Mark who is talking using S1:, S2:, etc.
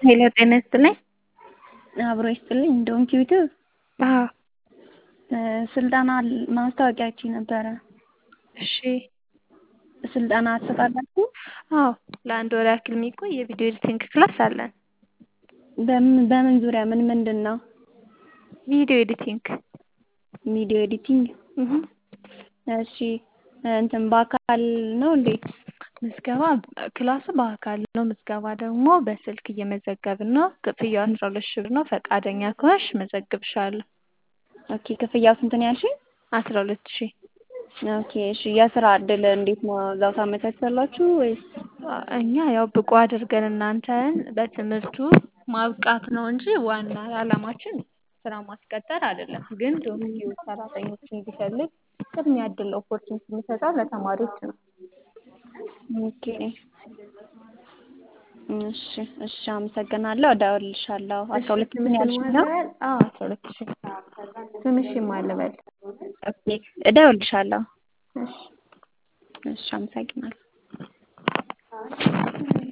S1: ሄሎ ጤና ይስጥልኝ።
S2: አብሮ ይስጥልኝ። እንደውም ዩቲዩብ
S1: አዎ
S2: ስልጠና ማስታወቂያችሁ ነበረ።
S1: እሺ
S2: ስልጠና ትሰጣላችሁ?
S1: አዎ ለአንድ ወር ያክል የሚቆይ የቪዲዮ ኤዲቲንግ ክላስ አለን።
S2: በምን በምን ዙሪያ ምን ምንድን ነው?
S1: ቪዲዮ ኤዲቲንግ
S2: ቪዲዮ ኤዲቲንግ።
S1: እህ
S2: እሺ እንትን በአካል ነው እንዴ?
S1: ምዝገባ ክላሱ በአካል ነው። ምዝገባ ደግሞ በስልክ እየመዘገብን ነው። ክፍያው አስራ ሁለት ሺህ ብር ነው። ፈቃደኛ ከሆንሽ መዘግብሻለሁ።
S2: ኦኬ ክፍያው ስንት ነው ያልሽኝ?
S1: አስራ ሁለት ሺህ
S2: ኦኬ እሺ የስራ እድል እንዴት ነው? እዛው ታመቻቻላችሁ ወይስ?
S1: እኛ ያው ብቁ አድርገን እናንተን በትምህርቱ ማብቃት ነው እንጂ ዋና ዓላማችን ስራ ማስቀጠር አይደለም። ግን ዶክቲው ሰራተኞችን ቢፈልግ ቅድሚያ እድል ኦፖርቹኒቲ የሚሰጠው ለተማሪዎች ነው።
S2: ኦኬ እሺ እሺ አመሰግናለሁ። እደውልልሻለሁ። አስራ ሁለት ሺህ ነው ያልሽኝ ነው?
S1: አዎ አስራ ሁለት ሺህ ስምሽን ማን ልበል?
S2: ኦኬ እደውልልሻለሁ።
S1: እሺ
S2: እሺ አመሰግናለሁ።